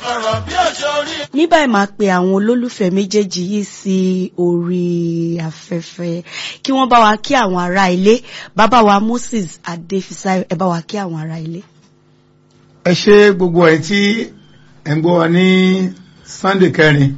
ọ̀rọ̀ bí òjò rí. ní báyìí máa pe àwọn olólùfẹ́ méjèèjì yìí sí orí afẹ́fẹ́ kí wọ́n bá wa kí àwọn ará ilé bàbá wa Moses Adéfisáyọ̀ ẹ bá wa kí àwọn ará ilé. ẹ ṣe gbogbo ẹ̀ tí ẹ̀ ń gbọ́ wa ní Sunday kẹrin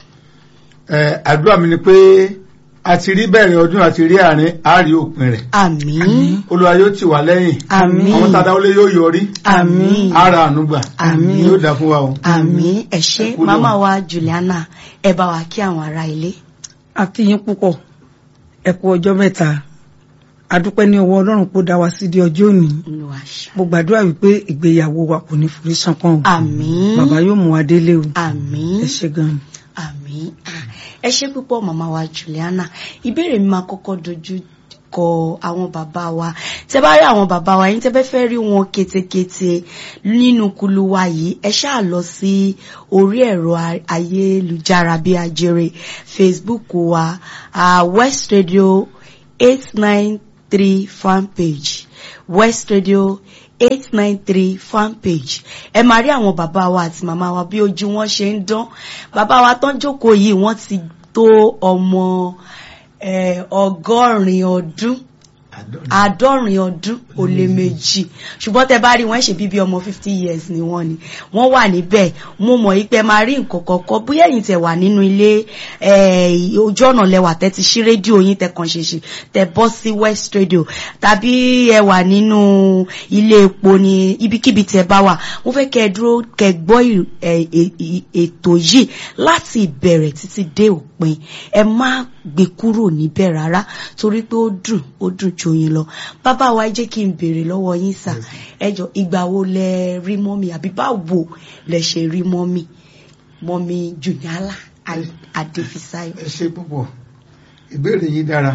ẹ àdúrà mi ni pé a ti rí bẹ̀rẹ̀ ọdún àti rí àárín àárí òpin rẹ̀ àmín Olúwa yóò tì wá lẹ́yìn àmín àwọn tàdá olé yóò yọrí àmín ara ànúgbà Àmín. yóò dá fún wa o. àmín ẹ ṣé Ẹ kú màmá lọ́wọ́. wa Juliana ẹ bá wa kí àwọn ará ilé. a kí yín púpọ̀ ẹ kú ọjọ́ mẹ́ta a dúpẹ́ ní ọwọ́ ọlọ́run kó dá wa sí di ọjọ́ òní Olúwa ṣe. mo gbàdúrà wípé ìgbéyàwó wa kò ní forí ṣánpọ́n o àmín bàbá yóò mú wa délé o àmín ẹ ṣé gan-an. àmín Ah, ẹ ṣé púpọ̀ màmá wa Juliana ìbéèrè mi máa kọ́kọ́ dojú kọ àwọn bàbá wa tẹ bá rí àwọn bàbá wa yín tẹ bẹ fẹ́ rí wọn ketekete nínú kulu wa yìí ẹ ṣáà lọ sí orí ẹ̀rọ a- ayélujára bíi ajere Facebook wa uh, West Radio eight nine three fan page West Radio eight nine three fan page ẹ máa rí àwọn bàbá wa àti màmá wa bí ojú wọn ṣe ń dán bàbá wa tán jókòó yìí wọ́n ti tó ọmọ eh, ọgọ́rin ọdún àádọ́rin ọdún ó lé méjì ṣùgbọ́n tẹ bá rí wọn ṣe bíbí ọmọ fifty years ni wọ́n ni wọ́n wà níbẹ̀ mo mọ̀ yí pé máa rí nǹkan kọ̀ọ̀kan bóyá ẹ̀yin tẹ wà nínú ilé eh, ojú ọ̀nà lẹwà tẹ ti ṣí rédíò yín tẹ kàn ṣèṣì tẹ bọ́ sí West Radio tàbí ẹ wà nínú ilé epo ní ibikíbi tẹ bá wà mo fẹ́ kẹ́ ẹ dúró kẹ́ ẹ gbọ́ ì- ẹ- ẹ- ì- ètò yìí láti ìbẹ̀rẹ̀ títí dé òpin ẹ má gbé kúrò níbẹ̀ rárá torí pé ó dùn ó dùn ju yín lọ bàbá wa ẹ jẹ́ kí n béèrè lọ́wọ́ yín sà ẹ jọ ìgbà wo lẹ rí mọ́mì àbí báwo lẹ ṣe rí mọ́mì mọ́mì Jùnyálà Adéfisáyọ̀. ẹ ṣe púpọ̀ ìbéèrè yìí dára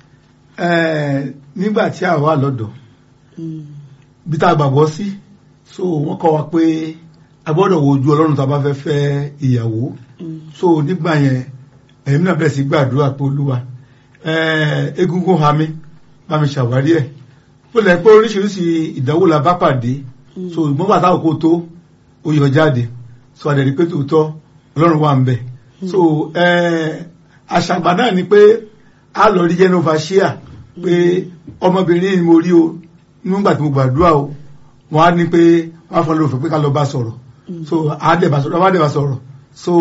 Ẹ, nígbà tí a wà lọ́dọ̀ Mm, bí tá a gbàgbọ́ sí so wọ́n kọ́ wa pé a gbọ́dọ̀ wo ojú ọlọ́run tá a bá fẹ́ fẹ́ ìyàwó mm, so nígbà yẹn ẹ̀mí náà bẹ̀rẹ̀ sí gbàdúrà pé olúwa ẹ̀, egungun ha mi bá mi ṣàwárí ẹ̀ ó lẹ̀ pé oríṣiríṣi ìdánwò la bá pàdé so ìgbọ́n bàtà òkú tó ó yọ jáde so àdẹ̀rí pé tòótọ́ ọlọ́run wà ń bẹ̀ so ẹ̀, àṣàgbà náà ni pé a lọ rí jenova shia pé ọmọbìnrin ni mo rí o nígbà tí mo gbàdúrà o wọ́n á ní pé wọ́n á fọ́n lófin pé ká lọ bá sọ̀rọ̀ so àádẹ́bà sọ̀rọ̀ àádẹ́bà sọ̀rọ̀ so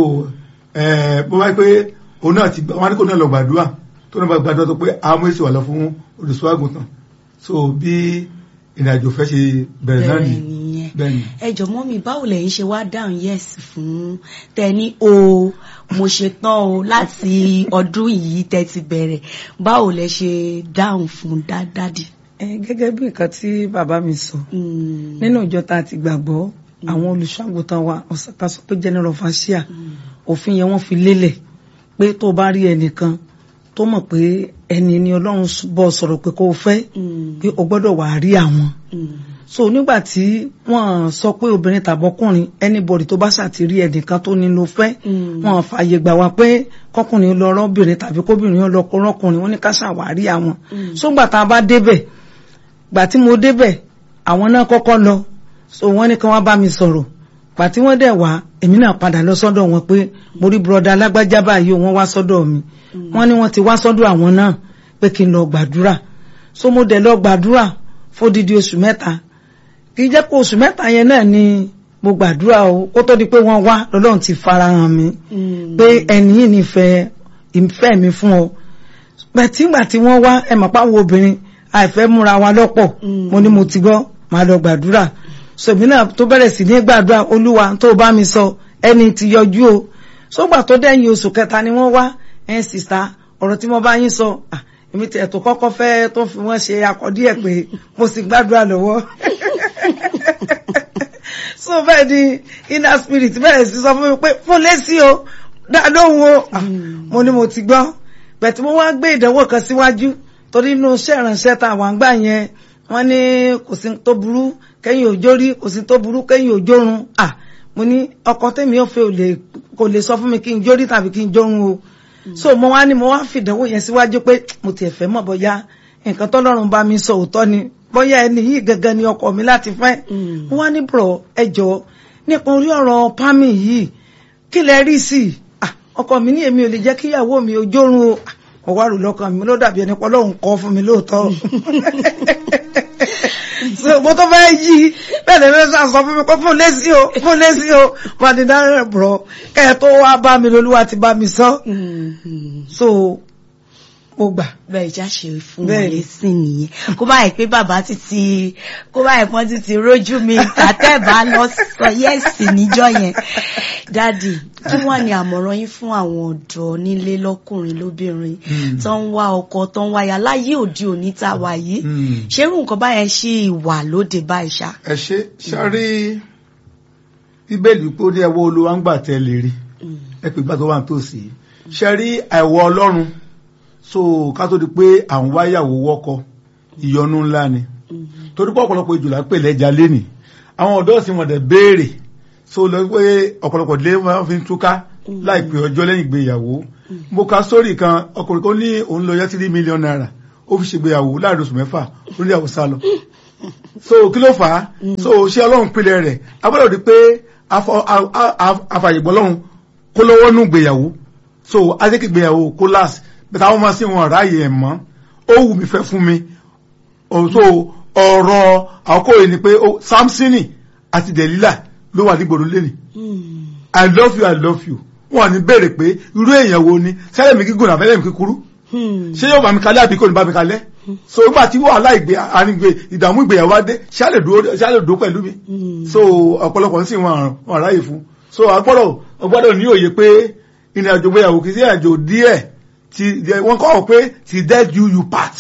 ẹ̀ bó wáyé pé òun náà ti gbà wọ́n á ní kó náà lọ gbàdúrà tó náà bá gbàdúrà tó pé àwọn èsì wà lọ fún olùsọ àgùntàn so bí ìrìnàjò fẹ́ ṣe bẹ̀rẹ̀ náà bẹ́ẹ̀ nìyí nìyẹn bẹ́ẹ̀ ni ẹ jọ mọ́mì báwo lẹ̀yin ṣe wá dáhùn yes fún tẹni o mo ṣe tán o láti ọdún yìí tẹ́ ti bẹ̀rẹ̀ báwo lẹ ṣe dáhùn fún dádádì. ẹ gẹ́gẹ́ bí nǹkan tí bàbá mi sọ Mm, nínú ìjọ tá a ti gbàgbọ́ àwọn olùṣọ́àgùntàn wa ọ̀sàtà sọ pé general overseer òfin yẹn wọ́n fi lélẹ̀ pé tó bá rí ẹnìkan tó mọ̀ pé ẹni ni ọlọ́run bọ́ sọ̀rọ̀ pé kó o fẹ́ mm, pé o gbọ́dọ̀ wà á rí àwọn mm, so nígbà tí wọ́n sọ pé obìnrin tàbọ́kùnrin anybody tó bá ṣàtìrí ẹnìkan tó ní ló fẹ́ mm, wọ́n fààyè gbà wá pé kọkùnrin lọ rọ́bìnrin tàbí kóbìnrin lọ rọ́kùnrin wọ́n ní ká ṣàwárí àwọn Mm. so gbà tá a bá débẹ̀ gbà tí mo débẹ̀ àwọn náà kọ́kọ́ lọ so wọ́n ní kí wọ́n bá mi sọ̀rọ̀ gbà tí wọ́n dẹ̀ wá èmi náà padà lọ sọ́dọ̀ wọn pé mo rí bùrọ̀dá alágbájá báyìí o, wọ́n wá sọ́dọ̀ mi wọ́n ní wọ́n ti wá sọ́dọ̀ àwọn náà pé kí n lọ gbàdúrà so mo dẹ̀ lọ gbàdúrà fódìdí oṣù mẹ́ta kì í jẹ́ pé oṣù mẹ́ta yẹn náà ni mo gbàdúrà o kó tó di pé wọ́n wá lọ́lọ́run ti farahàn mi mm, pé ẹni yìí nífẹ̀ẹ́ ìfẹ́ mi fún ọ bẹ̀tí ìgbà tí wọ́n wá ẹ mọ̀ páwọn obìnrin àìfẹ́ múra wa lọ́pọ̀ Mm. mo ní mo ti gbọ́ máa lọ gbàdúrà sòmí náà tó bẹ̀rẹ̀ sí ní gbàdúrà olúwa tó bá mi sọ ẹni tí yọjú o sógbà tó dẹ́yìn oṣù kẹta ni wọ́n wá ẹ̀ sìsá ọ̀rọ̀ tí mo bá yín sọ ah, èmi tiẹ̀ tó kọ́kọ́ fẹ́ tó fi wọ́n ṣe akọ̀dí ẹ̀ pé mo sì gbàdúrà lọ́wọ́ so bẹ́ẹ̀ ni inner spirit bẹ̀rẹ̀ sí sọ fún mi pé fún lẹ́sí o dá lóhùn o Ah, mo ní mo ti gbọ́ bẹ̀tí mo wá gbé ìdánwò kan síwájú torí inú iṣẹ́ ìránṣẹ́ tá àwọn àgbà yẹn wọ́n ní kò sí tó burú kẹ́yìn òjò rí kò sí tó burú kẹ́yìn òjò run à mo ní ọkọ tèmi ò fẹ́ ò lè kò lè sọ fún mi kí n jórí tàbí kí n jórun o so mo wá ní mo wá fìdánwò yẹn síwájú pé mo tiẹ̀ fẹ́ mọ̀ bóyá nǹkan tọ́lọ́run bá mi sọ òótọ́ ni bóyá ẹni yìí gangan ni ọkọ mi láti fẹ́ Mm. mo wá ní bùrọ̀ ẹ jọ̀ọ́ nípa orí ọ̀rọ̀ pámì yìí kí lẹ rí sí i Ah, ọkọ mi ní èmi ò lè jẹ́ kíyàwó mi ò jórun o Ah, mo wá rò lọ́kàn mi ló dàbí ẹni pé Ọlọ́run kọ́ fún mi lóòótọ́ so mo tó fẹ́ yí bẹ́ẹ̀ lè lọ́sà sọ fún mi pé fún lẹ́sí o fún lẹ́sí o wọn ni dáhùn bọ̀ kẹ́ ẹ tó wá bá mi lolúwa ti bá mi sọ so mo gbà bẹ́ẹ̀ já ṣe fún Bẹ́ẹ̀ wọn ni. lẹ́sìn nìyẹn kó bá yẹ pé bàbá ti ti kó bá yẹ pọ́n ti ti rójú mi tàtẹ́bà lọ sọ yẹ́sì níjọ́ yẹn dádì kí wọ́n ní àmọ̀ràn yín fún àwọn ọ̀dọ́ nílé lọ́kùnrin lóbìnrin Mm. tó ń wá ọkọ tó ń wáyà láyé òde òní tá a wà yìí Mm. ṣerú nǹkan báyẹn ṣì wà lóde báyìí ṣá. ẹ ṣe ṣárí bíbélì pé ó ní ẹwọ́ olúwa ń gbà tẹ́ lè rí ẹ pè gbà tó wà nítòsí ṣárí àìwọ ọlọ́run so ká tó di pé à ń wáyàwó wọ́kọ ìyọnu ńlá ni torí pé ọ̀pọ̀lọpọ̀ ìjòlá pè lẹ́jà lénì àwọn ọ̀dọ́ sì wọ́n dẹ̀ béèrè so lọ pé ọ̀pọ̀lọpọ̀ ilé wọn fi ń túká láìpẹ́ ọjọ́ lẹ́yìn ìgbéyàwó mo ka sórí kan ọkùnrin kan ní òun lọ yá tírí mílíọ̀nù náírà ó fi ṣègbéyàwó láàrin oṣù mẹ́fà ó ní ìyàwó sá lọ so kí ló fà á so ṣé ọlọ́run pilẹ̀ rẹ̀ a gbọ́dọ̀ di pé afọ- a- a- a- afàyègbọ́ ọlọ́run kó lọ́wọ́ nù gbéyàwó so adékè gbéyàwó kó láàsì bẹ́ẹ̀ táwọn máa sí wọn ráàyè ẹ̀ mọ́ ó wù mí fẹ́ fún mi Oh, so ọ̀rọ̀ àkókò yìí ni pé ó- Samsoni àti Delila ló wà nígboro lẹ́nì I love you I love you wọn ní béèrè pé irú èèyàn wo ni sẹ́lẹ̀ mi gígùn àbẹ́lẹ̀ mi kíkúrú ṣé yóò bá mi kalẹ̀ àbí kò ní bá mi kalẹ̀ so nígbà tí wàhálà ìgbé àrígbé ìdààmú ìgbéyàwó adé ṣáà lè dúró ṣáà lè dúró pẹ̀lú mi so ọ̀pọ̀lọpọ̀ ń sì wọn wọn ráyè fún so agbọ́dọ̀ agbọ́dọ̀ ní òye pé ìrìn àjò ìgbéyàwó kì í sí ìrìn àjò díẹ̀ tí wọ́n kọ́ ọ pé ti dead you you part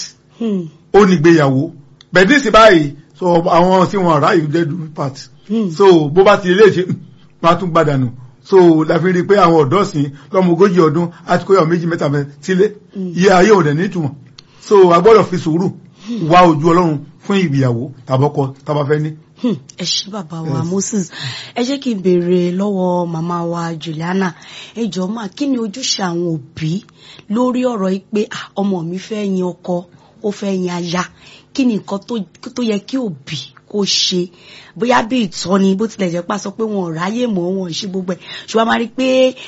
ó ní ìgbéyàwó bẹ̀ẹ́dì sí báyìí so àwọn tí wọn ráyè dead you part so bó bá ti lè ṣe máa tún gbàdànù so la fi rí i pé àwọn ọ̀dọ́ sìn lọ́mọ ogójì ọdún àti kóyọ̀ méjì mẹ́ta mẹ́ sílé iye ayé òdẹ̀ nítumọ̀ so a gbọ́dọ̀ fi sùúrù wá ojú ọlọ́run fún ìgbéyàwó tàbọ́kọ tàbá fẹ́ ní. Hmm, ẹ ṣé bàbá wa Yes. Moses ẹ jẹ́ kí n béèrè lọ́wọ́ màmá wa Juliana ẹ jọ̀ọ́ mà kí ni ojúṣe àwọn òbí lórí ọ̀rọ̀ yìí pé ah, ọmọ mi fẹ́ yan ọkọ ó fẹ́ yan aya kí ni nǹkan tó- tó yẹ kí òbí kó ṣe bóyá bí ìtọ́ni bó tilẹ̀ jẹ́ pá sọ pé wọn ò ráyè mọ́ wọn ò ṣe gbogbo ẹ̀ ṣùgbọ́n a máa rí i pé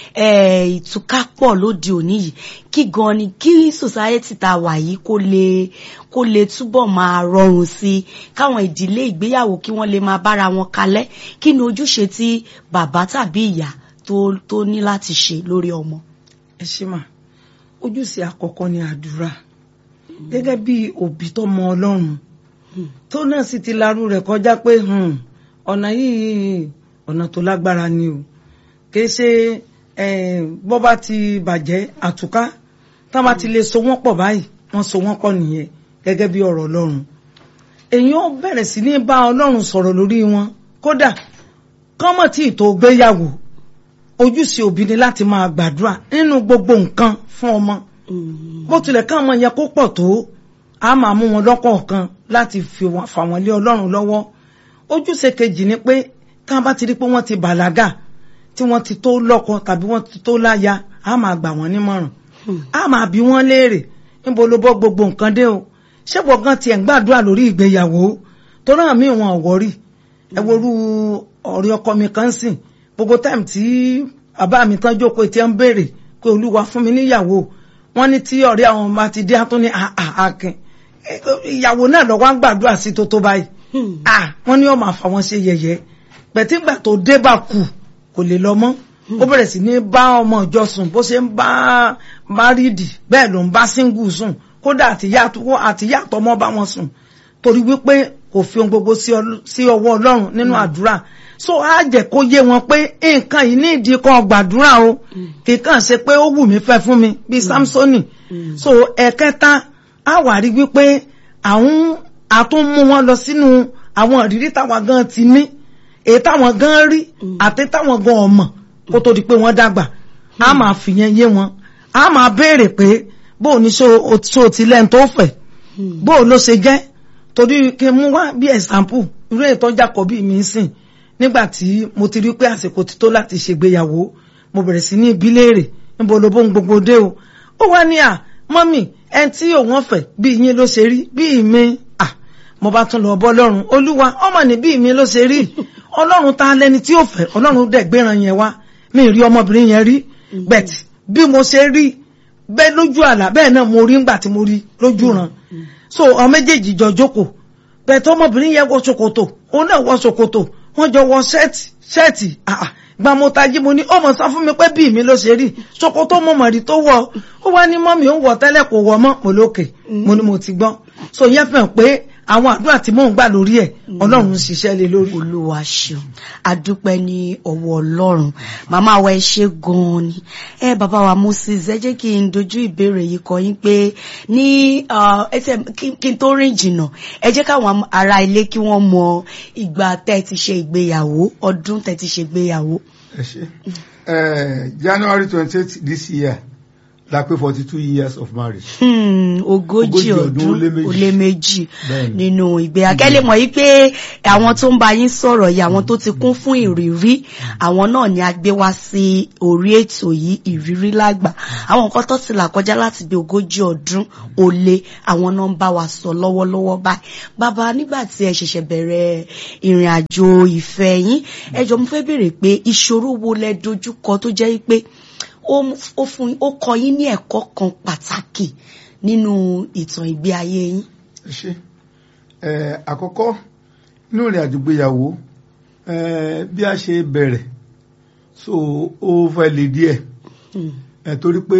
eh, ìtúká pọ̀ lóde òní yìí kí gan ni kí society ta wà yìí kó lè kó lè túbọ̀ máa rọrùn sí i káwọn ìdílé ìgbéyàwó kí wọ́n lè máa bára wọn kalẹ̀ kí ni ojúṣe tí bàbá tàbí ìyá tó tó ní láti ṣe lórí ọmọ. ẹ ṣe mà ojúṣe àkọ́kọ́ ni àdúrà gẹ́gẹ́ bí òbí tó mọ ọlọ́run tó náà sì ti larú rẹ̀ kọjá pé hmm, ọ̀nà yìí ọ̀nà tó lágbára ni o kìí ṣe eh, bọ́ bá ti bàjẹ́ àtúká tá bá ti lè so wọ́n pọ̀ báyìí wọ́n so wọ́n pọ̀ nìyẹn gẹ́gẹ́ bí ọ̀rọ̀ ọlọ́run èyàn ó bẹ̀rẹ̀ sí ní bá ọlọ́run sọ̀rọ̀ lórí wọn kódà kọ́mọ̀ tí ì tó gbéyàwó ojúṣe òbí ni láti máa gbàdúrà nínú gbogbo nǹkan fún ọmọ bó tilẹ̀ ká ọmọ yẹn kó pọ̀ tó a máa mú wọn lọ́kọ̀ọ̀kan láti fi wọn fà wọ́n lé ọlọ́run lọ́wọ́ ojúṣe kejì ni pé tá a bá ti rí pé wọ́n ti bàlágà tí wọ́n ti tó lọ́kọ tàbí wọ́n ti tó láya a máa gbà wọ́n nímọ̀ràn a máa bí wọ́n léèrè níbo ló bọ́ gbogbo nǹkan dé o ṣé gbọ̀ngàn tiẹ̀ ń gbàdúrà lórí ìgbéyàwó tó náà mí wọn ò wọ́rì ẹ worú ọ̀rẹ́ ọkọ mi kan sìn gbogbo táìmù tí bàbá mi tán jókòó tí ẹ ń béèrè pé olúwa fún mi níyàwó wọn ní tí ọ̀rẹ́ àwọn ọmọ ti dé àtún ní àkìn ìyàwó náà lọ wá ń gbàdúrà sí tó tó báyìí ah wọn ní ó máa fà wọn ṣe yẹ̀yẹ́ pẹ̀tíngbà tó dé bá kù kò lè lọ mọ́ ó bẹ̀rẹ̀ sí ní bá ọmọ ìjọ sùn bó ṣe ń bá márìdì bẹ́ẹ̀ ló ń bá síngù sùn kódà àtìyá àtìyá àtọmọ bá wọn sùn torí wípé kò fi ohun gbogbo sí ọl- sí ọwọ́ ọlọ́run nínú àdúrà so á jẹ́ kó yé wọn pé nǹkan yìí ní ìdí kan gbàdúrà o kì í kàn ṣe pé ó wù mí fẹ́ fún mi bíi samsoni so ẹ̀kẹta á wà rí wípé àwọn àtún mú wọn lọ sínú àwọn ìrírí táwọn gan ti ní èyí táwọn gan rí àti táwọn gan ọmọ kó tó di pé wọ́n dàgbà á máa fìyẹn yé wọn á máa béèrè pé bóò ní ṣó o ṣó o ti lẹ́nu tó fẹ̀ bóò ló ṣe jẹ́ torí kí n mú wá bí ẹ̀sàmpù irú ètò Jákọ́bì mi ń sìn nígbà tí mo ti rí pé àsìkò ti tó láti ṣègbéyàwó mo bẹ̀rẹ̀ sí ní ibi léèrè níbo ló bóun gbogbo dé o ó wá ní à mọ́mì ẹni tí òun ọ̀fẹ́ bí yín ló ṣe rí bí mi à mo bá tún lọ bọ́ lọ́rùn olúwa ọmọ níbí mi ló ṣe rí ọlọ́run ta lẹni tí ó fẹ́ ọlọ́run dẹ̀ gbéran yẹn wá mi rí ọmọbìnrin yẹn rí bẹ́ẹ̀ bí mo ṣe rí bẹ́ẹ̀ lójú àlá bẹ́ẹ̀ náà mo rí ńgbà tí mo rí lójú ràn so àwọn méjèèjì jọ jókòó bẹ́ẹ̀ tó ọmọbìnrin yẹn wọ ṣòkòtò òun náà wọ ṣòkòtò wọ́n jọ wọ ṣẹ́ẹ̀tì ṣẹ́ẹ̀tì àà gba mo tají mo ní ọmọ sọ fún mi pé bí mi ló ṣe rí ṣòkòtò mo mọ̀ rí tó wọ̀ ó wá ní mọ́mí ó ń wọ̀ tẹ́lẹ̀ kò wọ̀ mọ́ mo lókè mo ní mo ti gbọ́ so yẹn fẹ́ pé àwọn àdúrà tí mò ń gbà lórí ẹ̀ ọlọ́run ń ṣiṣẹ́ lé lórí. olúwa ṣeun adúpẹ́ ní ọwọ́ ọlọ́run màmá wa ẹ ṣe gan-an ni ẹ bàbá wa moses ẹ jẹ́ kí n dojú ìbéèrè yìí kọ yín pé ní ẹsẹ̀ kí n tó rìn jìnnà ẹ jẹ́ káwọn ará ilé kí wọ́n mọ ìgbà tẹ́ ẹ ti ṣe ìgbéyàwó ọdún tẹ́ ẹ ti ṣe ìgbéyàwó. ẹ ṣe january twenty eight this year la pé forty two years of marriage. Hmm, ogójì Ogójì ọdún ọdún ó lé méjì. ó lé méjì Bẹ́ẹ̀ni. nínú ìgbé akẹ́lẹ́ mọ̀ yí pé àwọn tó ń bá yín sọ̀rọ̀ yìí àwọn tó ti kún fún ìrírí àwọn náà ni a gbé wá sí orí ètò yìí ìrírí lágbà àwọn nǹkan tó ti là kọjá láti bí ogójì ọdún ó lé àwọn náà ń bá wa sọ lọ́wọ́lọ́wọ́ báyìí bàbá nígbà tí ẹ ṣẹ̀ṣẹ̀ bẹ̀rẹ̀ ìrìn àjò ìfẹ́ yín ẹ jọ̀ọ́ mo fẹ́ béèrè pé ìṣòro wo lẹ dojúkọ tó jẹ́ pé ó ó fún ó kọ́ yín ní ẹ̀kọ́ kan pàtàkì nínú ìtàn ìgbé ayé yín. ẹ ṣe ẹ àkọ́kọ́ inú ìrìn àjò gbéyàwó ẹ bí a ṣe bẹ̀rẹ̀ so ó fẹ́ lè díẹ̀ Hmm. ẹ torí pé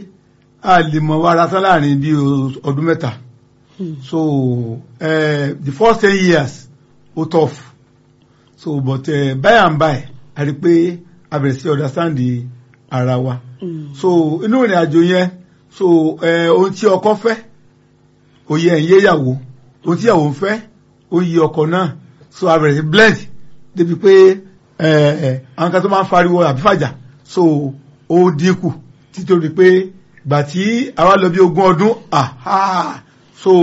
a lè mọ̀ wára tán láàrin bí o- ọdún mẹ́ta Hmm. so uh, the first ten years ó tough so but uh, by and by a rí pé a bẹ̀rẹ̀ sí understand the ara wa Hmm. so inú ìrìn àjò yẹn so uh, ohun tí ọkọ fẹ́ òye ẹ̀ ń yé ìyàwó ohun tí ìyàwó ń fẹ́ ó yí ọkọ náà so a bẹ̀rẹ̀ sí blend débi pé uh, uh, àwọn kan tó máa ń fariwo àbí fàjà so ó dínkù títorí pé gbà tí àwa lọ bí ogún ọdún aha so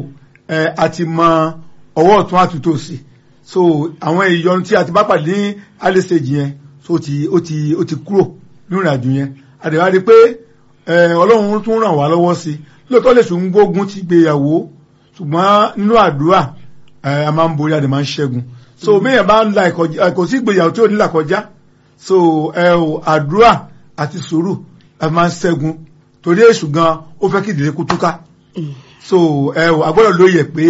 ẹ a ti mọ ọwọ́ ọ̀tún àtúntò sí so àwọn ìyọnu tí a ti bá pàdé ní alẹ́sẹ̀jì yẹn so ó ti ó ti ó ti kúrò nínú ìrìnàjò yẹn àdèwà rí pé ẹ ọlọ́run tún ràn wá lọ́wọ́ sí lóòótọ́ lè sùn gbógun ti gbéyàwó ṣùgbọ́n nínú àdúrà ẹ a máa ń borí a dẹ̀ máa ń ṣẹ́gun so méèyàn bá ń la ìkọjá kò sí ìgbéyàwó tí ò ní là kọjá so ẹ ò àdúrà àti sùúrù a máa ń ṣẹ́gun torí èṣù gan ó fẹ́ kí ìdílé kú túká so ẹ ò agbọ́dọ̀ lóye pé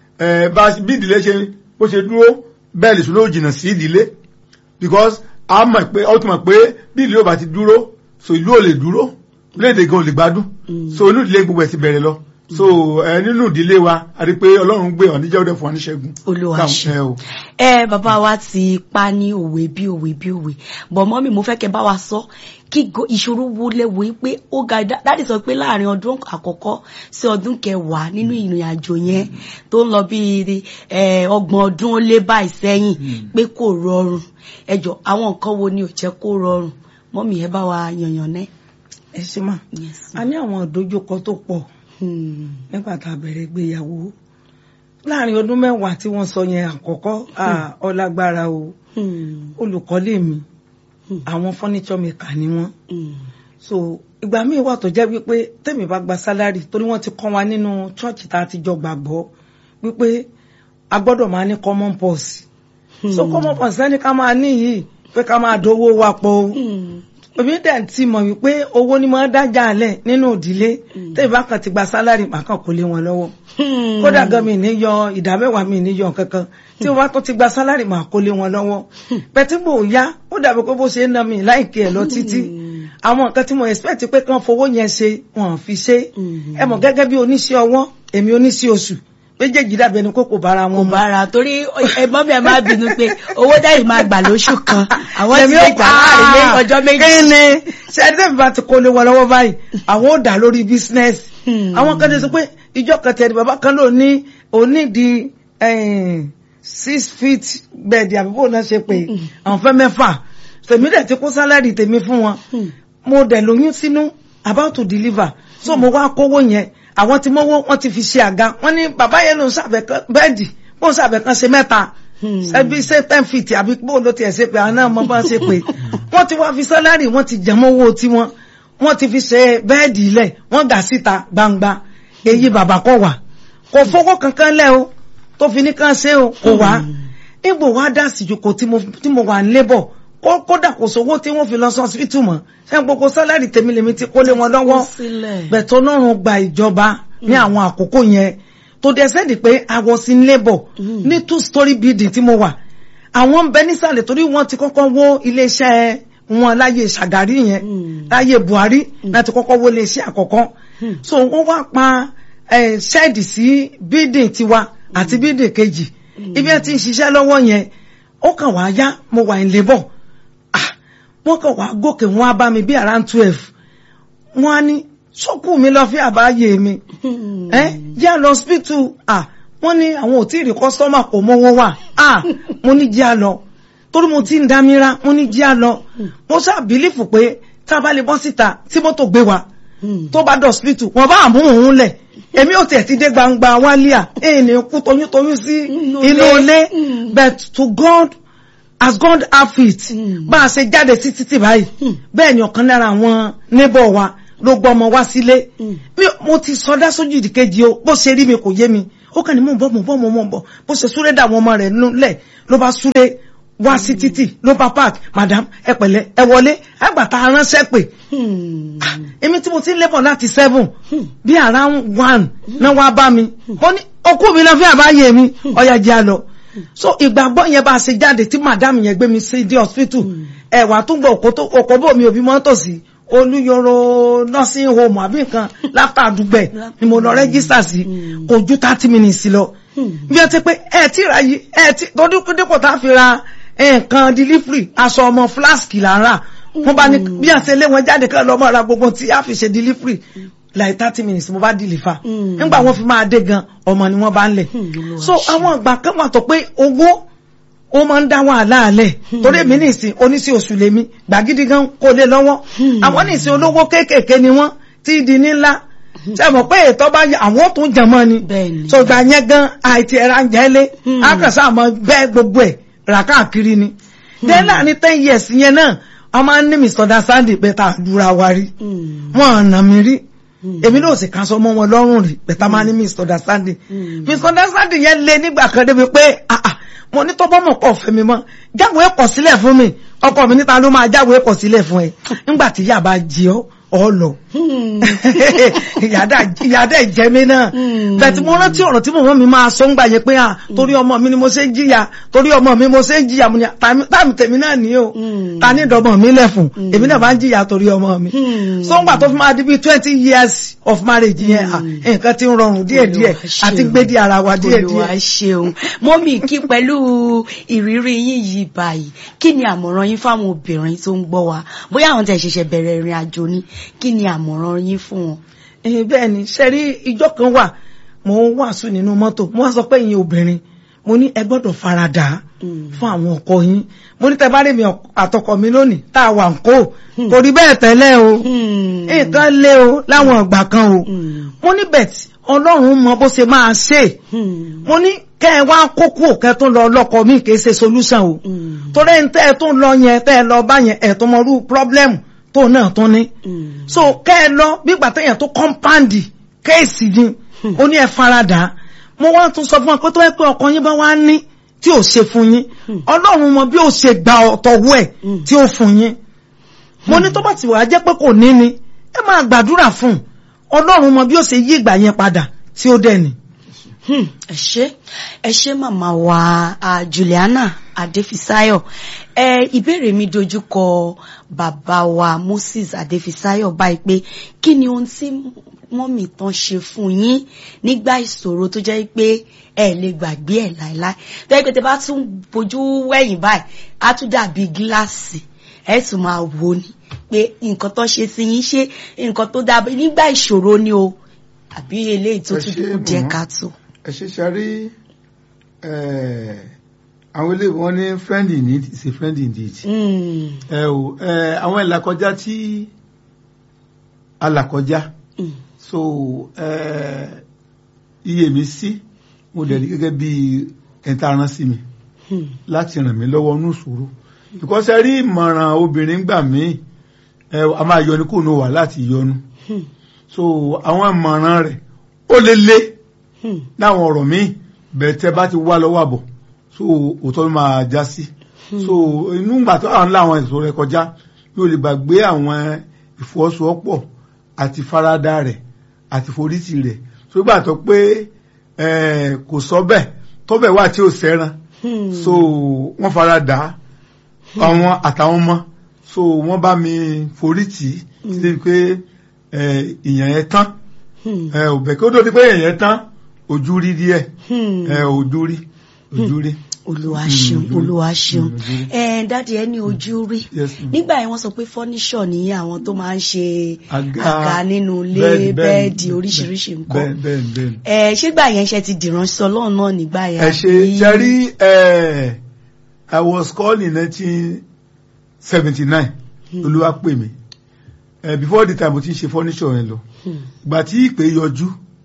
ẹ bá bí ìdílé ṣe bó ṣe dúró bẹ́ẹ̀ lè sùn ló jìnnà sí ìdílé because a mọ̀ pé ó ti mọ̀ pé bí ìdílé ò bá ti dúró so ìlú ò lè dúró léde gan ò lè gbádùn so inú ìdílé gbogbo ẹ̀ ti bẹ̀rẹ̀ lọ so ẹ nínú ìdílé wa a rí i pé ọlọ́run gbé ọ̀ níjẹ́ ọdẹ fún wa ní ṣẹ́gun Olúwa Dáhùn, ṣe. ẹ o. ẹ bàbá wa ti pa ní òwe bí òwe bí òwe bọ̀ mọ́mì mo fẹ́ kẹ́ bá wa sọ kí go- ìṣòro wo lẹ́wọ̀ yìí pé ó ga dá- dáàdì sọ pé láàrin ọdún àkọ́kọ́ sí ọdún kẹwàá nínú ìrìn àjò yẹn tó ń lọ bí ẹ, ọgbọ̀n ọdún ó lé báyìí sẹ́yìn pé kò rọrùn ẹ jọ àwọn nǹkan wo ni ò jẹ́ kó rọrùn mọ́mì ẹ bá wa yànyàn náà. ẹ ṣe mà Yes. a ní àwọn ìdojúkọ tó pọ̀ Hmm. nígbà tá a bẹ̀rẹ̀ ìgbéyàwó láàrin ọdún mẹ́wàá tí wọ́n sọ yẹn àkọ́kọ́ ah, ọlágbára o Hmm. olùkọ́lé mi Hmm. àwọn furniture maker ni wọ́n Hmm. so ìgbà míì wà tó jẹ́ wípé tèmi bá gba sálárì torí wọ́n ti kọ́ wa nínú chọ́ọ̀chì tá a ti jọ gbàgbọ́ wípé a gbọ́dọ̀ máa ní common purse so common purse ẹni ká máa ní yìí pé ká máa dowó wa pọ̀ o Hmm. èmi dẹ̀ ti mọ̀ wípé owó ni mo dájà lẹ̀ nínú ìdílé tèmi bá kàn ti gba sálárì màá kàn kó lé wọn lọ́wọ́ Hmm. kódà gan mi ní yọ ìdá mẹ́wàá mi ní yọ kankan tí wọ́n bá tó ti gba sálárì màá kó lé wọn lọ́wọ́ bẹ́ẹ̀ tí mò ń yá ó dàbí pé bó ṣe ń ná mi láìkí ẹ̀ lọ títí àwọn nǹkan tí mo expect pé kí wọ́n fowó yẹn ṣe wọ́n fi ṣe ẹ mọ̀ gẹ́gẹ́ bí oníṣẹ́ ọwọ́ èmi oníṣẹ́ oṣù méjèèjì dàbí ẹni pé kò bára kò wọn mu bára torí ẹ̀gbọ́n mi ẹ máa bínú pé owó dáyìí máa gbà lóṣù kan àwọn ti Èmi lè ó gbà láàrin lé ọjọ́ méjì. kíni ṣe ẹni tẹ́mi bá ti kó lé wọn lọ́wọ́ báyìí àwọn ò dá lórí bísínẹ́sì Hmm. àwọn kan ti sọ pé ìjọ kan tẹ̀lé bàbá kan ló ní onídìí six feet bed àbí bó náà ṣe pé àwọn fẹ́ mẹ́fà tèmi dẹ̀ ti kó sálárì tèmi fún wọn Hmm. mo dẹ̀ lóyún sínú about to deliver so mo wá kówó yẹn àwọn tí mọ́wọ́ wọ́n ti fi ṣe àga wọ́n ní bàbá yẹn ló ń ṣàbẹ̀ kan bẹ́ẹ̀dì bó ń ṣàbẹ̀ kan ṣe mẹ́ta Hmm. ẹbí ṣe ten feet àbí bó ló tiẹ̀ ṣe pé àwọn náà mọ bá ṣe pé wọ́n ti wá fi sálárì wọ́n ti jẹmọ́ owó tiwọn wọ́n ti fi ṣe bẹ́ẹ̀dì ilẹ̀ wọ́n gà síta gbangba èyí bàbá kọ̀ wà kò fowó kankan lẹ́ o tó fi ní kàn ṣe o kò wá nígbò wá dá síjòkó tí mo tí mo wà ń lébọ̀ kó kódà kò sówó tí wọ́n fi lọ sí hospital mọ́ ṣé n gbogbo sálárì tèmi lèmi ti kó lé wọn lọ́wọ́ sílẹ̀. bẹ̀tọ̀ ọlọ́run gba ìjọba ní àwọn àkókò yẹn tó dẹ̀ sẹ́ẹ̀dì pé I was in labour ní two story building tí mo wà àwọn ń bẹ nísàlẹ̀ torí wọ́n ti kọ́kọ́ wó iléeṣẹ́ wọn láyé Ṣàgárí yẹn láyé Buhari láti kọ́kọ́ wó iléeṣẹ́ àkọ́kọ́ so wọ́n wá pa eh, ṣẹ́ẹ̀dì sí building tiwa àti building kejì ibi ẹ ti ń ṣiṣẹ́ lọ́wọ́ yẹn ó kàn wá yá mo wà in labour ah wọ́n kàn wá gòkè wọ́n á bá mi bí around twelve wọ́n á ní sọ́kù mi lọ fi àbáyé mi ẹ jẹ́ lọ hospital ah wọ́n ní àwọn ò tí ì rí kọ́sọ́mà kò mọ́wọ́ wà ah mo ní jẹ́ lọ torí mo ti ń dámírá mo ní jẹ́ lọ mo ṣáà bílífù pé tá a bá lè bọ́ síta tí mọ́tò gbé wa tó bá dọ̀ hospital wọ́n bá àmú òun lẹ̀ èmi ò tiẹ̀ ti dé gbangba wálíà èyí ni kú toyúntoyún sí Inú inú ilé. ilé Mm. but to God as God have it Mm. bá a ṣe jáde sí títì báyìí bẹ́ẹ̀ ni ọ̀kan lára àwọn neighbor wa ló gbọ́ ọmọ wá sílé Mm. mi mo ti sọdá sójú ìdíkejì o bó ṣe rí mi kò yé mi ó kàn ní mò ń bọ̀ mò ń bọ̀ mò ń bọ̀ bó ṣe súré dà àwọn ọmọ rẹ̀ lẹ̀ ló bá súré wá sí títì ló bá park madam ẹ pẹ̀lẹ́ ẹ wọlé àgbàtà aránṣẹ́ pè èmi tí mo ti ń lébọ̀ láti seven bí around one náà wá bá mi mo ní okú mi náà fi àbáyé mi ọ̀yà jẹ́ àlọ́ so ìgbàgbọ́ yẹn bá a ṣe jáde tí madam yẹn gbé mi sí di hospital ẹ̀wà tó gbọ́ òkò tó òkò bò mí òbí mọ́tò sí olúyọrọ nursing home àbí nǹkan láfta àdúgbẹ̀ ni mo lọ rẹ́gísítà sí kò ju thirty minutes lọ bí ẹ ti pé ẹ ti ra yìí ẹ ti tọdún dípò tá a fi ra nǹkan delivery aṣọ ọmọ flask là ń rà wọ́n bá ní bí àṣẹ lé wọn jáde kan lọ́mọ ra gbogbo tí a fi ṣe delivery like thirty minutes mo bá deliver nígbà wọ́n fi máa dé gan ọmọ ni wọ́n bá ń lẹ̀ so àwọn ìgbà kan wà tó pé owó ó máa ń dá wàhálà alẹ̀ torí èmi nìsín oníṣẹ́ oṣù lèmi gbàgídí gan kò lè lọ́wọ́ àwọn nìsín olówó kéékèèké ni wọ́n tí di ní ńlá ṣe mọ̀ pé ètò bá yẹ àwọn tó ń jẹmọ́ ni Bẹ́ẹ̀ni. so gbà yẹn gan àìtí ẹ̀rọ ajẹ́ lé akànṣe àmọ́ bẹ́ẹ̀ gbogbo ẹ̀ rà káàkiri ni then láàrin ten years yẹn náà a máa ń ní misunderstanding pé tá a dúra wa rí wọn àna mi rí èmi náà sì kan sọ mọ́ wọn lọ́rùn rí pẹ̀tà máa ní misunderstanding misunderstanding yẹn lé nígbà kan débi pé ah ah mo ní tọ́bọ́ mọ̀ kọ́ fẹ́ mi mọ́ jáwé ẹ̀kọ́ sílẹ̀ fún mi ọkọ mi níta ló máa jáwé ẹ̀kọ́ sílẹ̀ fún ẹ nígbà tí ìyá bá jí ọ ọ lọ ìyáda ìjẹ mi náà bẹ̀tí mo rántí ọ̀rọ̀ tí mọ̀mọ́ mi máa sọ ń gbà yẹ pé à torí ọmọ mi ni mo ṣe ń jìyà torí ọmọ mi mo ṣe ń jìyà mo ní táàmì tèmi náà ní o ta ní ìdọ́mọ mi lẹ̀fùn èmi náà bá ń jìyà torí ọmọ mi so ń gbà tó fi máa di bíi twenty years of marriage yẹn à nǹkan ti ń rọrùn díẹ̀díẹ̀ àti gbé di ara wa díẹ̀díẹ̀. Olúwa ṣeun mọ́mì kí pẹ̀lú ìrírí yín yìí báyìí kí ni àmọ̀ràn yín fáwọn obìnrin tó ń gbọ́ wa bóyá àwọn tẹ̀ ṣẹ̀ṣẹ̀ bẹ̀rẹ̀ ìrìn àjò ni kí ni àmọ̀ràn yín fún wọn. ẹ̀yin bẹ́ẹ̀ ni ṣe rí ìjọ kan wà mo ń wàásù nínú mọ́tò mo wá sọ pé ìyẹn obìnrin mo ní ẹ gbọ́dọ̀ faradà fún àwọn ọkọ yín mo ní tẹ bá rí mi àtọkọ mi lónìí tá a wà ń kó kò rí bẹ́ẹ̀ tẹ́lẹ̀ o nǹkan lé o láwọn ìgbà kan o mo ní bẹ̀tì ọlọ́run mọ bó ṣe máa ṣe mo ní kẹ́ ẹ wá kókó kẹ́ tó lọ lọ́kọ mi kì í ṣe solution o torí ẹ̀ ń tẹ́ ẹ tó lọ yẹn tẹ́ ẹ lọ bá yẹn ẹ̀ tó mọ irú problem tó náà tó ní so kẹ́ ẹ lọ bígbà téèyàn tó compound kéèsì ni ó ní ẹ faradà mo wá tún sọ fún ọ pé tó yẹ pé ọkọ yín bá wá ní tí ò ṣe fún yín ọlọ́run mọ bí ó ṣe gba ọ̀tọ̀wọ́ ẹ̀ tí ó fún yín mo ní tó bá ti wà á jẹ́ pé kò ní ni ẹ máa gbàdúrà fún un ọlọ́run mọ bí ó ṣe yí ìgbà yẹn padà tí ó dẹ̀ ni. ẹ ṣé ẹ ṣé màmá wa Juliana Adéfisáyọ̀ ẹ ìbéèrè mi dojú kọ bàbá wa Moses Adéfisáyọ̀ báyìí pé kí ni ohun tí mọ́mì tán ṣe fún yín nígbà ìṣòro tó jẹ́ pé ẹ lè gbàgbé ẹ̀ láéláé tó yẹ pé tẹ bá tún bójú wẹ̀yìn báyìí á tún dàbí gíláàsì ẹ tún máa wò ni pé nǹkan tó ṣe sí yín ṣe nǹkan tó dábẹ́ nígbà ìṣòro ni o àbí eléyìí tó tún kù díẹ̀ káàtó. ẹ ṣe ṣe rí àwọn ilé wọn ní friend in need is a friend indeed. ẹ o àwọn ìlàkọjá tí alàkọjá so iye mi sí mo dẹ̀ rí gẹ́gẹ́ bí ẹ̀ta rán sí mi láti ràn mí lọ́wọ́ nù sùúrù because ẹ rí ìmọ̀ràn obìnrin gbà mí a máa yọnu kó nu wà láti yọnu so àwọn ìmọ̀ràn rẹ̀ ó lè lé láwọn ọ̀rọ̀ míì bẹ́ẹ̀ tẹ́ bá ti wá lọ́wọ́ àbọ̀ so òótọ́ ló máa já sí so inú ìgbà tó àwọn ńlá àwọn ẹ̀sùn rẹ̀ kọjá yóò lè gbàgbé àwọn ìfọwọ́sowọ́pọ̀ àti faradà rẹ̀ àti forítì rẹ̀ so ìgbà tó pé eh, kò sọ bẹ́ẹ̀ tọ́bẹ̀ wà tí ò sẹ́ran so wọ́n faradà àwọn àtàwọn ọmọ so wọ́n bá mi forítì sí pé eh, ìyẹn yẹn tán ẹ ò bẹ̀ kí ó tó di pé èèyàn yẹn tán ojú rí díẹ̀ ẹ ojú rí ojú rí. olúwa Mm, ṣeun ojú rí. olúwa ṣeun Mm, ojú rí. ẹ dáàdi ẹ ní ojú rí Yes, ma'am. nígbà yẹn wọ́n sọ pé fọ́níṣọ̀ ní àwọn tó máa ń ṣe Àga, àga nínú ilé bẹ́ẹ̀dì, bẹ́ẹ̀dì, bẹ́ẹ̀dì bẹ́ẹ̀dì, oríṣiríṣi nǹkan bẹ́ẹ̀ bẹ́ẹ̀ bẹ́ẹ̀ ẹ ṣégbà yẹn ṣe ti dìránṣẹ́ Ọlọ́run náà nígbà yẹn ẹ ṣe àbí? ṣe rí ẹ I was called in nineteen seventy nine olúwa pè mí ẹ before the time mo ti ń ṣe furniture yẹn lọ Hmm. ìgbà tí ìpè yọjú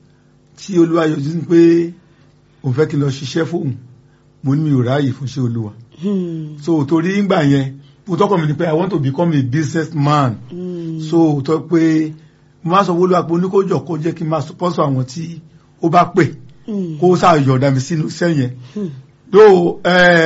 tí olúwa yọjú ní pé òun fẹ́ kí n lọ ṣiṣẹ́ fóun mo ní mi ò ráàyè fún iṣẹ́ olúwa Hmm. so torí ńgbà yẹn mo tọkọ mi ni pé I want to become a business man Hmm. so tó pé mo máa sọ wọlé àpò oníkójọ kó jẹ́ kí n máa sponsor àwọn tí ó bá pè Hmm. kó sáà yọ̀ọ̀dà mi sínú iṣẹ́ yẹn Hmm. tó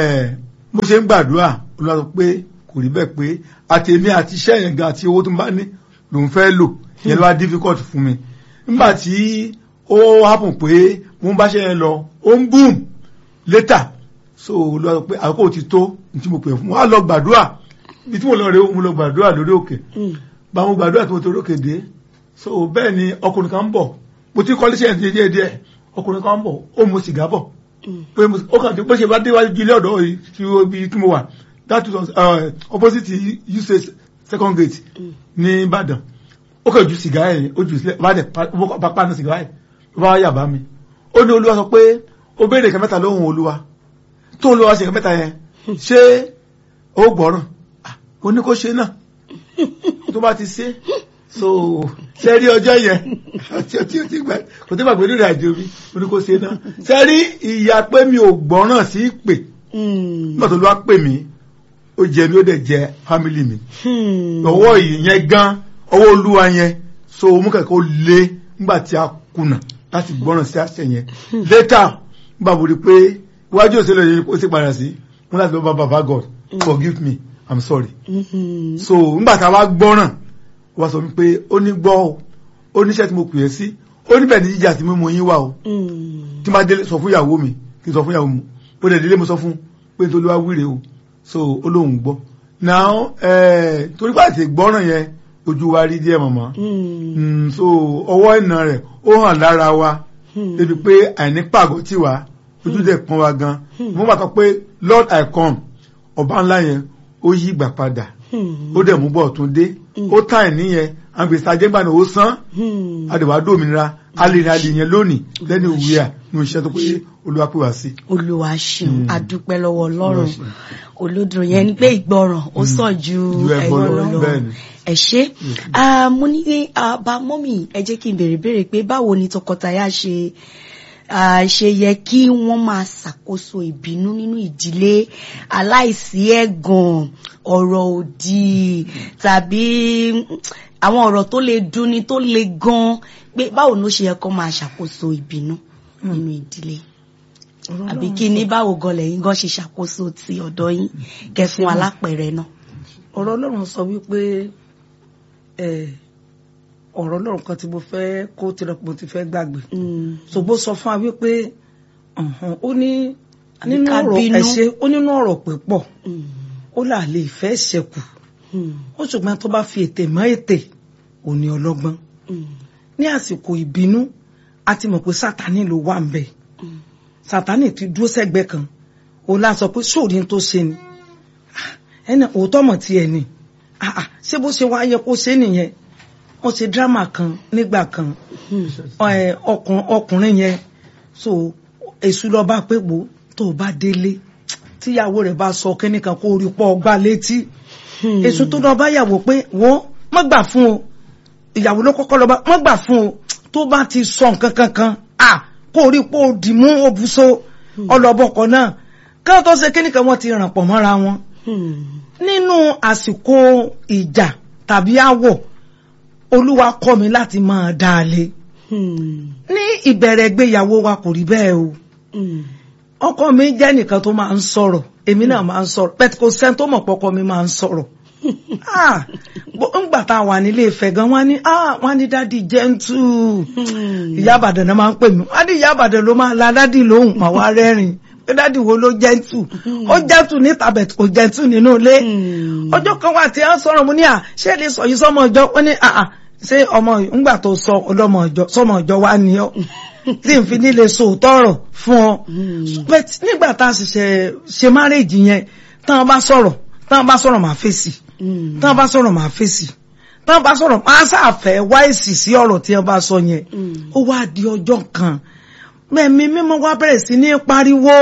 mo ṣe ń gbàdúrà olúwa sọ pé kò rí bẹ́ẹ̀ pé àtèmi àti iṣẹ́ yẹn gan àti owó tó ń bá ní lòun fẹ́ lò yẹn ló wá difficult fún mi nígbà tí ó happen pé mo ń bá ṣe yẹn lọ ó ń boom later so olúwa sọ pé àkókò ti tó ní tí mo pè fún wa lọ gbàdúrà ibi tí mo lọ rè é mo lọ gbàdúrà lórí òkè Hmm. bá mo gbàdúrà tí mo torí òkè dé so bẹ́ẹ̀ ni ọkùnrin kan ń bọ̀ mo ti kọ́lé ṣẹ́yìn díẹ̀ díẹ̀ ọkùnrin kan ń bọ̀ ó mu sìgá bọ̀ Hmm. pé mo ó kàn tí bó ṣe bá déwájú ilé ọ̀dọ́ yìí tí ó bí tí mo wà that was uh, opposite usage second gate ní Ìbàdàn ó kàn ju sìgá yẹn ó jù sílẹ̀ bá dẹ̀ pa ó bá pàánù sìgá yẹn ó bá yà bá mi ó ní olúwa sọ pé ó béèrè nǹkan mẹ́ta lóhùn olúwa tó olúwa ṣe nǹkan mẹ́ta yẹn ṣé ó gbọ́ràn Ah, ó ní kó ṣe náà tó bá ti ṣe so ṣe rí ọjọ́ yẹn tí ó tí ó ti gbà kò tí gbàgbé nínú àjò mi ó ní kó ṣe náà ṣe rí ìyá pé mi ò gbọ́ràn sí ìpè Hmm. nígbà tó ló wá pè mí ó jẹ mi ó dẹ̀ jẹ fámìlì mi Hmm. ọwọ́ ìyẹn gan ọwọ́ olúwa yẹn so mú kẹ̀kẹ́ ó lé nígbà tí a kùnà láti gbọ́ràn sí àṣẹ yẹn later nígbà wo rí pé iwájú òṣèlú yẹn ó sì padà sí wọn láti lọ bá baba God forgive me I'm sorry Hmm. so nígbà tá a wá gbọ́ràn wá sọ pé ó ní gbọ́ o ó níṣẹ́ tí mo pè é sí ó níbẹ̀ ní jíjà tí mímú yín wà o Hmm. tí máa délé sọ fún ìyàwó mi kí n sọ fún ìyàwó mi ó dẹ̀ délé mo sọ fún pé nítorí wá wíre o so ó lóun gbọ́ now eh, torí pé àti gbọ́ràn yẹn ojú wa rí díẹ̀ mọ̀mọ́ Hmm. Mm, so ọwọ́ ìnà rẹ̀ ó hàn lára wa Hmm. débi pé àìní pàgọ́ tì wá ojú dẹ̀ pọ́n wa gan mo bàtọ́ pé Lord I come ọba ńlá yẹn ó yí ìgbà padà Hmm. ó dẹ̀ mú bọ̀ tún dé ó tà ẹ̀ níyẹn àgbèsè ajẹ́gbà ni ó san Hmm. adìwà dòmìnira alìrìn alìyẹn lónìí lẹ́nu ìwé à ní iṣẹ́ tó pé olúwa pè wá sí. olúwa ṣeun Hmm. adúpẹ́ lọ́wọ́ ọlọ́run Olúwa ṣeun. olódùn yẹn ni pé ìgbọràn ó sàn ju Ju ẹbọ ẹbọ lọ, lọ bẹ́ẹ̀ ni. ẹ ṣé Ah, mo ní ah, bá mọ́mì ẹ jẹ́ kí n béèrè béèrè pé báwo ni tọkọtaya ṣe ah, ṣe yẹ kí wọ́n máa ṣàkóso ìbínú nínú ìdílé aláìsí ẹ̀gàn ọ̀rọ̀ òdì tàbí àwọn ọ̀rọ̀ tó lè dunni tó le gan pé báwo ló ṣe yẹ kó máa ṣàkóso ìbínú nínú ìdílé àbí kí ní báwo gan lẹ́yìn gan ṣe ṣàkóso ti ọ̀dọ̀ yín kẹ́ fún alápẹ̀rẹ̀ náà. ọ̀rọ̀ ọlọ́run sọ wípé ẹ, ọ̀rọ̀ ọlọ́run kan tí mo fẹ́ kó tirẹ̀ mo ti fẹ́ gbàgbé Mm. ṣùgbọ́n sọ fún wa wípé ọ̀hún, ó ní Àbí nínú ká ọ̀rọ̀ bínú. ẹ̀ṣẹ̀ ó nínú ọ̀rọ̀ pípọ̀ Mm. ó là lè fẹ́ ṣẹ̀kù Mm. ó ṣùgbọ́n tó bá fi ètè mọ́ ètè ò ní ọlọ́gbọ́n Mm. ní àsìkò ìbínú a ti mọ̀ pé sátani ló wà ń bẹ̀ Mm. sátani ti dúró sẹ́gbẹ́ kan òun la sọ pé sóòrí tó ṣe ni Ah, ẹnì òótọ́ mọ̀ tiẹ̀ ni Ah, ah, ṣé bó ṣe wá yẹ kó ṣe nìyẹn wọ́n ṣe dírámà kan nígbà kan Mm. ẹ, ọkùn- ọkùnrin yẹn so èṣù lọ bá pé gbó tó o bá délé tíyàwó rẹ̀ bá sọ kẹ́nìkan kó rí pọ̀ ọgbà létí Mm. èṣù tó lọ bá yàwó pé wọ́n má gbà fún o ìyàwó ló kọ́kọ́ lọ bá má gbà fún o tó bá ti sọ nǹkan kankan à kó rí pọ̀ òdì mú òbúso ọlọ́bọ̀kọ̀ náà káwọn tó ṣe kẹ́nìkan wọ́n ti ràn pọ̀ mọ́ra wọn Mm. nínú àsìkò ìjà tàbí àwọ̀ olúwa kọ́ mi láti máa dá a lé Mm. ní ìbẹ̀rẹ̀ ìgbéyàwó wa kò rí bẹ́ẹ̀ o Mm. ọkọ mi jẹ́ nìkan tó máa ń sọ̀rọ̀ èmi náà máa ń sọ̀rọ̀ pẹ̀tù kò sẹ́ni tó mọ̀ pọ́kọ mi máa ń sọ̀rọ̀ Ah, bó- ńgbà tá a wà nílé Ifẹ̀ gan wọ́n ní ah, wọ́n ní dádì jẹ́ntù ìyá àbàdàn náà máa ń pè mí wọ́n ní ìyá àbàdàn ló máa la dádì lóhùn mà wá rẹ́rìn pé dádì wo ló jẹ́ntù ó jẹ́ntù níta bẹ̀ kò jẹ́ntù nínú ilé ọjọ́ kan wà tí a ń sọ̀rọ̀ mo ní à ṣé lè sọ yìí sọmọ ìjọ wọ́n ní àà ṣé ọmọ ńgbà tó sọ ọlọ́mọ ìjọ sọmọ ìjọ wa ni ọ́ tí n fi nílé sòótọ́ ọ̀rọ̀ fún ọ But nígbà tá a sì ṣe ṣe márèjì yẹn tán bá sọ̀rọ̀ tán bá sọ̀rọ̀ máa fèsì tán bá sọ̀rọ̀ máa fèsì tán bá sọ̀rọ̀ máa ṣàfẹ́ wá èsì sí ọ̀rọ̀ tí wọ́n bá sọ yẹn ó wá di ọjọ́ kan mẹ́mí mímọ́ wá bẹ̀rẹ̀ sí ní pariwo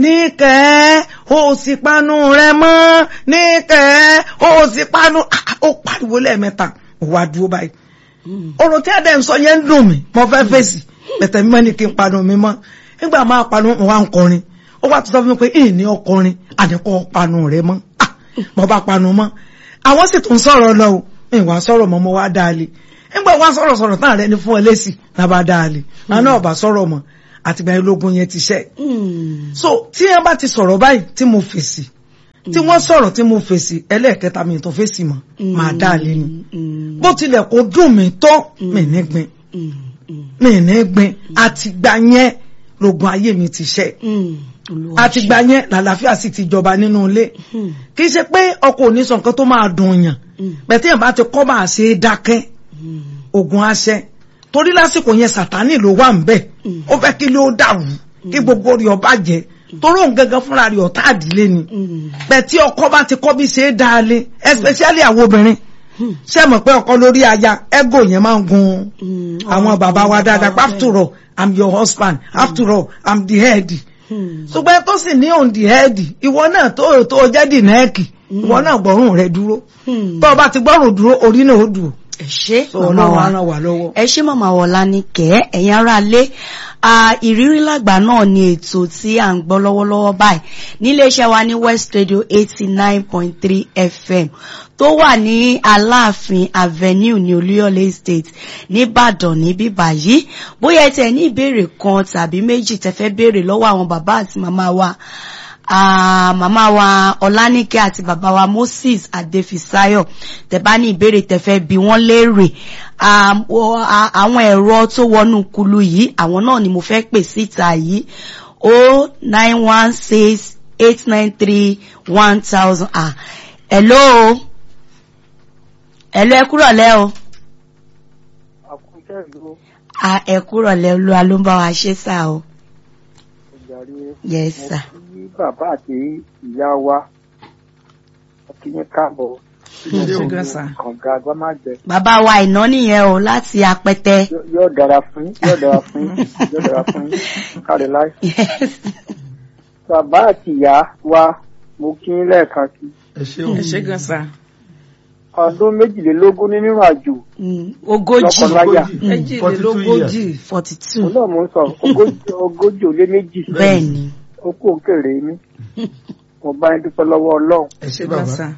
níkẹ́ ó sì panu rẹ mọ́ níkẹ́ ó sì panu Ah, ó pariwo lẹ́ẹ̀mẹ́ta ó wá dúró báyìí ọ̀rọ̀ tí ẹ̀dẹ̀ ń sọ yẹn ń dùn mí mo fẹ́ fèsì bẹ̀tẹ̀ mímọ́ ní kí n panu mi mọ́ nígbà máa panu mo wá ń kọrin ó wá tó sọ fún mi pé ìní ọkọrin àdẹ́kọ̀ panu rẹ mọ́ Ah, mo bá panu mọ́ àwọn sì tún sọ̀rọ̀ lọ o ìwà sọ̀rọ̀ mọ́ mo wá dáa lé nígbà wá sọ̀rọ̀ sọ̀rọ̀ tán rẹ ní fún ọ lẹ́sì náà bá dáa lé àwọn náà bá sọ̀rọ̀ mọ́ àtìgbà ológun yẹn ti ṣẹ́ so tí ẹ bá ti sọ̀rọ̀ báyìí tí mo fèsì tí wọ́n sọ̀rọ̀ tí mo fèsì ẹlẹ́ẹ̀kẹta mi tó fèsì mọ́ máa dáa lé ni bó tilẹ̀ kó dùn mí tó mi ní gbin mi ní gbin àtìgbà yẹn lógun ayé mi ti ṣẹ́ àtìgbà yẹn làlàáfíà sì ti jọba nínú ilé kì í ṣe pé ọkọ ò ní sọ nǹkan tó máa dùn yàn bẹ̀tẹ̀ yẹn bá ti kọ́ máa ṣe é dákẹ́ ogun aṣẹ torí lásìkò yẹn sàtánì ló wà ń bẹ̀ ó fẹ́ kí ló dàrú kí gbogbo rẹ̀ ọba jẹ́ torí òun gangan fúnra rẹ̀ ọ̀tá àdílé ni bẹ̀tí ọkọ bá ti kọ́ bí ṣe é dáa lé especially àwọn obìnrin ṣé mọ̀ pé ọkọ lórí aya ego yẹn máa ń gun àwọn bàbá wa dáadáa pé after all i'm your husband after all i'm the head ṣùgbọ́n tó sì ní on the head ìwọ náà tó tó jẹ́ dì nẹ́ẹ̀kì ìwọ náà gbọ́rùn rẹ dúró tó o bá ti gbọ́rùn dúró orí náà ó dùn ẹ ṣé tó màmá ọlọ́run wa á ràn wá lọ́wọ́. ẹ ṣé màmá wọlá ní kẹ́ ẹ̀yin ará lé ìrírí lágbà náà ni ètò tí à ń gbọ́ lọ́wọ́lọ́wọ́ báyìí níléeṣẹ́ wa ní West Radio eighty nine point three FM tó wà ní Aláàfin Avenue ní Olúyọ̀lé Estate nìbàdàn níbí báyìí bóyá ẹ tẹ̀ ní ìbéèrè kan tàbí méjì tẹ́ fẹ́ béèrè lọ́wọ́ àwọn bàbá àti màmá wa Ah, màmá wa ọlánìkẹ́ àti bàbá wa moses adéfisáyọ̀ tẹ́ bá ní ìbéèrè tẹ́ fẹ́ bi wọ́n léèrè Ah, wọ- ah, àwọn ẹ̀rọ tó wọnú kulu yìí àwọn náà ni mo fẹ́ pè síta yìí o nine one six eight nine three one thousand ah hello hello ẹ kúrọ̀ lẹ́ o àkúnṣe ìlú ah ẹ kúrọ̀ lẹ́ olúwa ló ń bá wa ṣe sá o ìjàre yes mo sir kí bàbá àti ìyá wa kí ní káàbọ̀ ṣé gan sa. kànga agbámájẹ bàbá wa ìná nìyẹn o láti apẹtẹ yóò dára fún yín yóò dára fún yín yóò dára fún yín káre láì. yes. bàbá àti ìyá wa mo kí yín lẹ́ẹ̀kan sí ẹ ṣeun ẹ ṣé gan sa. ọdún méjìlélógún nínú àjò Mm, ogójì Lọ́kọláya. méjìlélógójì forty two òun náà mo ń sọ ogójì ogójì ó lé méjì bẹ́ẹ̀ ni ó kó òkèrè mi mo bá yín dúpẹ́ lọ́wọ́ ọlọ́run ẹ ṣe ṣé gan bàbá sa.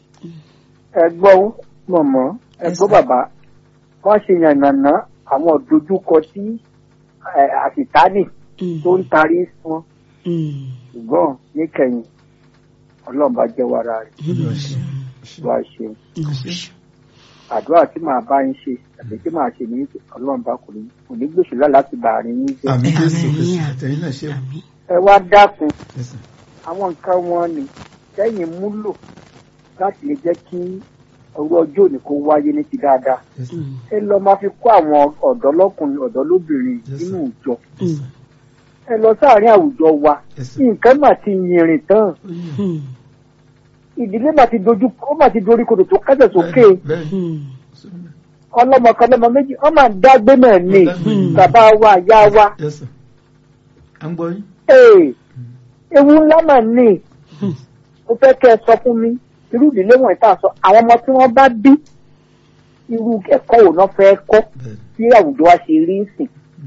ẹ gbọ́ mọ̀mọ́ ẹ Yes, gbọ́ sir. bàbá wọ́n ṣe yànnàná àwọn ìdojúkọ tí ẹ, àṣìtánì Mm, tó ń tarí sí wọn mm, ṣùgbọ́n níkẹyìn ọlọ́run bá jẹ́ wàrà rẹ̀ Olúwa ṣe. wá ṣe mm. àdúrà tí màá bá yín ṣe àti tí màá ṣe ní ọlọ́run bá kò ní kò ní gbèsè lá láti bà àárín yín jẹ́ àmì jésù Àmín, kristu àmín. àtẹ̀yìn náà ṣe o. Àmín. ẹ wá dákun Yes, sir. àwọn nǹkan wọn ni sẹ́yìn múlò láti lè jẹ́ kí ọrọ̀ ọjọ́ òní kó wáyé ní ti dáadáa Yes, sir. Mm, ẹ lọ máa fi kó àwọn ọ̀dọ́ lọ́kùnrin ọ̀dọ́ lóbìnrin Yes, nínú sir. ìjọ mm, ẹ lọ sáàárín àwùjọ wa Yes, sir. nǹkan mà ti yìnrìn tán mm, ìdílé mà ti dojú ó mà ti dorí kodò tó kẹ́sẹ̀ sókè Bẹ́ẹ̀ni, mm. ọlọ́mọ kan lọ́mọ méjì wọ́n máa ń dágbé náà ní Mm. bàbá wa ìyá wa Yes, sir. à ń gbọ́ yín. ee ewu ńlá mà ní Hmm. mo fẹ́ kẹ́ ẹ sọ fún mi irú ìdílé wọ̀nyí tá a sọ àwọn ọmọ tí wọ́n bá bí irú ẹ̀kọ́ wo náà fẹ́ kọ́ Bẹ́ẹ̀ni. tí àwùjọ wa ṣe rí sìn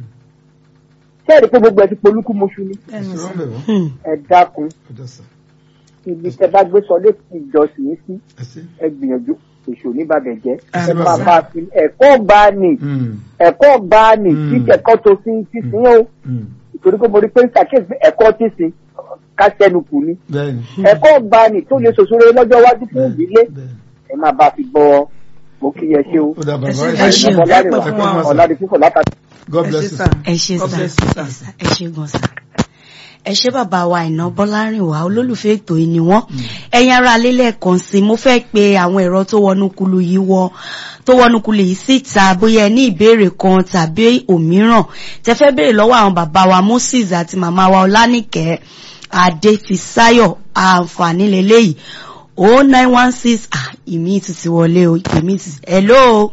ṣé ẹ rí i pé gbogbo ẹ ti polúkú moṣu ni Ṣé wọ́n bẹ̀ wọ́n? Mm, ẹ dákun Ọ̀dọ̀ sà. ibi tẹ bá gbé sọ létí ìjọsìn yín sí Ẹ ṣé. ẹ gbìyànjú èso oníbàbẹ̀ jẹ́ ẹ Àmín. máa bá a fi ẹ̀kọ́ gbá ni Mm, ẹ̀kọ́ gbá ni Mm. títẹ̀kọ́ tó fi ti sìn ó mm. torí pé mo rí pé ń ṣàkíyèsí pé ẹ̀kọ́ tí sin ká sẹ́nu kù ni bẹ́ẹ̀ni ẹ̀kọ́ gbani tó lè ṣòṣòro lọ́jọ́ iwájú fún ìdílé bẹ́ẹ̀ni. ẹ máa bá a fi bọ mo kí yẹ ṣe o ó dà bàbá Ẹ ẹ ṣé, ṣe ẹ ṣé. ọ̀làdìwà Ẹ pẹ́ fún wa. ọ̀làdìfúnfọ̀ látàkì. God ẹ bless ṣé you. sà. ẹ ṣe God sá bless you, sir. ẹ sá, ẹ ṣe gan sá ẹ ṣe bàbá wa iná bọ́lárìnwá olólùfẹ́ ètò yìí ni wọ́n ẹ̀yin ará alélẹ̀ kan sí mo fẹ́ pe àwọn ẹ̀rọ tó wọnú kulu yìí wọ tó wọnú kulu yìí síta bóyá ẹ ní ìbéèrè kan tàbí òmíràn tẹ fẹ́ béèrè lọ́wọ́ àwọn bàbá wa Moses àti màmá wa Ọlánìkẹ́ Adéfisáyọ̀ àǹfààní lélẹ́yìí o nine one six ah ìmí ti ti wọlé o ìmí ti hello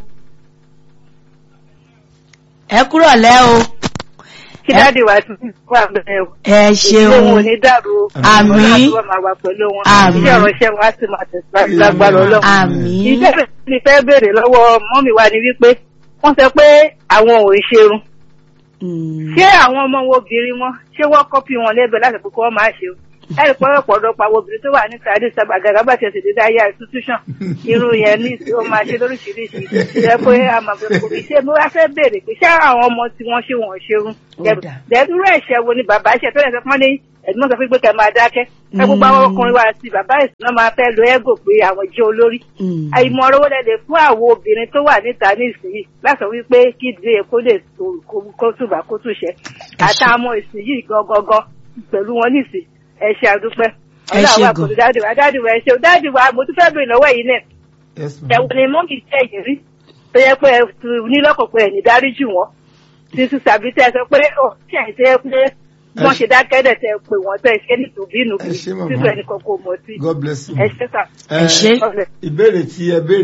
ẹ kúrò lẹ́ o kí dáàdi wa tún wà bẹ́ẹ̀ o. ẹ ìdílé wọn ò ṣeun ní dàrú o. Àmín. Ọlọ́run àti wọn máa wà pẹ̀lú wọn. Àmín. iṣẹ́ ọ̀rọ̀ iṣẹ́ wọn á sì máa tẹ̀síwájú lágbára ọlọ́run. àmín ìbéèrè tí mi fẹ́ béèrè lọ́wọ́ mọ́mì wa ni wípé wọ́n sọ pé àwọn ò ń ṣerun. Mm. ṣé àwọn ọmọ wo obìnrin wọn ṣé wọ́n kọ́pì wọn lẹ́bẹ̀ẹ́ láti pé kí wọ́n máa ṣe o. ẹ̀rì pọ́wọ́pọ̀ ọ̀dọ́pọ̀ àwọn obìnrin tó wà ní sáré sábà gàgà bá tiẹ̀ sì dédé ayé institution irú yẹn ní ìsìn ó máa ṣe lóríṣiríṣi jẹ́ pé a máa fẹ́ kó fi ṣe mo wá fẹ́ béèrè pé ṣé àwọn ọmọ tí wọ́n ṣe wọ́n ṣerun Ó dà. dẹ̀dúró ẹ̀ṣẹ̀ wo ni bàbá ṣe tó yẹ kí wọ́n ní ẹ̀dùnmọ́ sọ pé kẹ́ máa dákẹ́ ẹ gbogbo àwọn ọkùnrin wa àti bàbá ìsìn náà máa fẹ́ lo ẹ́gò pé àwọn jẹ́ olórí Mm. àìmọ̀ ọ̀rọ̀ wọlé lè fún àwọn obìnrin tó wà níta nísìnyí láti wípé kí ìdílé kó lè tó kó túbà kó túṣẹ àtàwọn ìsìnyí gangan pẹ̀lú wọn nísìn ẹ ṣe àdúpẹ́ Ẹ ọlọ́run ṣé wà gan. pẹ̀lú dáàdì wa dáàdì wa ẹ ṣe dáàdì wa mo tún fẹ́ bèrè lọ́wọ́ yìí náà Yes, ma'am. ẹ̀wọ̀n ni mọ́mì jẹ́ yìí rí tó yẹ pé ẹ tu nílọ́kọ̀ pé ẹ̀ní dáríjì wọn títí tàbí tẹ́ ẹ sọ pé ó ṣe ẹ̀ tẹ́ pé wọ́n ṣe dákẹ́dẹ̀ tẹ́ pé wọ́n tẹ́ ṣe ní tòbínú Ẹ ṣé, màmá. títí ẹnì kan kò mọ̀ sí God bless you. ẹ ṣe sà Ẹ ṣé. ọ̀rẹ́. ìbéèrè tí ẹ béèrè